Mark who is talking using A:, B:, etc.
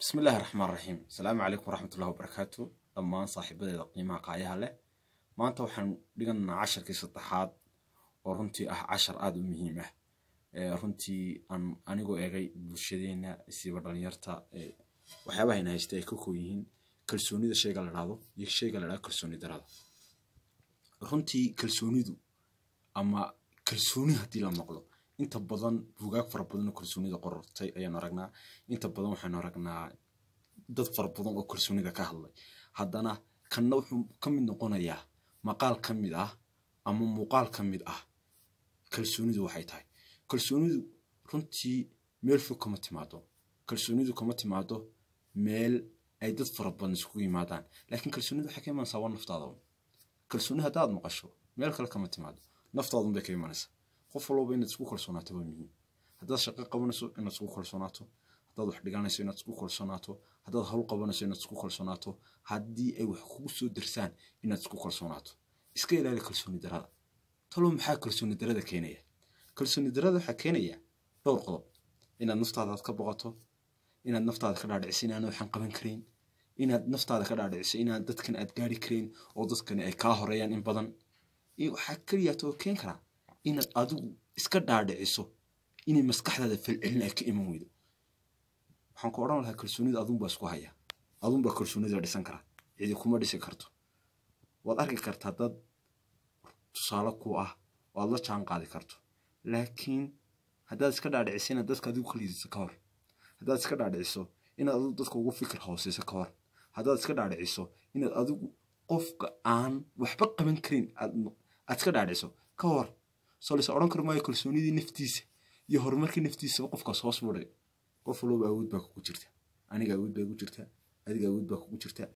A: bismi illaahi raxmaan raxiim asalaamu calaykum waraxmatullahi wabarakaatu dhammaan saaxiibadeeda qiimaha qaayaha leh maanta waxaan dhiganaynaa casharkii saddexaad oo runtii ah cashar aada u muhiim ah runtii aan anigoo eegay bulshadeena siiba dhalinyarta waxyaabaha ina haysta ay ka koo yihiin kalsoonida shayga la dhahdo iyo shayga la dhahdo kalsooni darada runtii kalsoonidu ama kalsooni haddii la maqlo inta badan buugaag fara badan oo kalsoonida qorortay ayaanu aragnaa inta badan waxaanu aragnaa dad fara badan oo kalsoonida ka hadlay haddana kanna wuxuu ka mid noqonayaa maqaal ka mid ah ama muuqaal ka mid ah kalsoonidu waxay tahay kalsoonidu runtii meel fog kama timaado kalsoonidu kama timaado meel ay dad fara badan isugu yimaadaan laakiin kalsoonidu waxay ka imanaysaa waa naftaada kalsooni haddaad maqasho meel kale kama timaado naftaadun bay ka imanaysaa qof walba inaad isku kalsoonaato waa muhiim haddaad shaqo qabanayso inaad isku kalsoonaato haddaad wax dhiganayso inaad isku kalsoonaato haddaad hawl qabanayso inaad isku kalsoonaato haddii ay wax kugu soo dirsaan inaad isku kalsoonaato iska ilaali kalsooni darada talo maxaa kalsooni darada keenaya kalsooni darada waxaa keenaya dhowr qodob inaad naftaadaad ka boqoto inaad naftaada ka dhaadhiciso inaan waxaan qaban karayn inaad naftaada ka dhaadhiciso inaan dadkan aad gaari karayn oo dadkani ay kaa horeeyaan in badan waxaa keliyaata oo keen karaa inaad adigu iska dhaadhiciso inay maskaxdaada falcelin ay ka iman weydo waxaan ku odhan lahaa kalsoonida adunbaa isku haya adunbaa kalsoonida dhisan kara cidi kuma dhisi karto waad arki kartaa dad tusaale ku ah oo aad la jaan qaadi karto laakiin haddaad iska dhaadhiciso inaad dadka adigu ka liidiso ka hor haddaad iska dhaadhiciso inaad adigu dadka ugu fikir hooseyso ka hor haddaad iska dhaadhiciso inaad adigu qofka aan waxba qaban karin aad iska dhaadhiciso ka hor soo lase odhan kari maayo kalsoonidii naftiisa iyo horumarkii naftiisaba qofkaas hoos budhay qof walba awood baa kugu jirta aniga awood baa kugu jirta adiga awood baa kugu jirta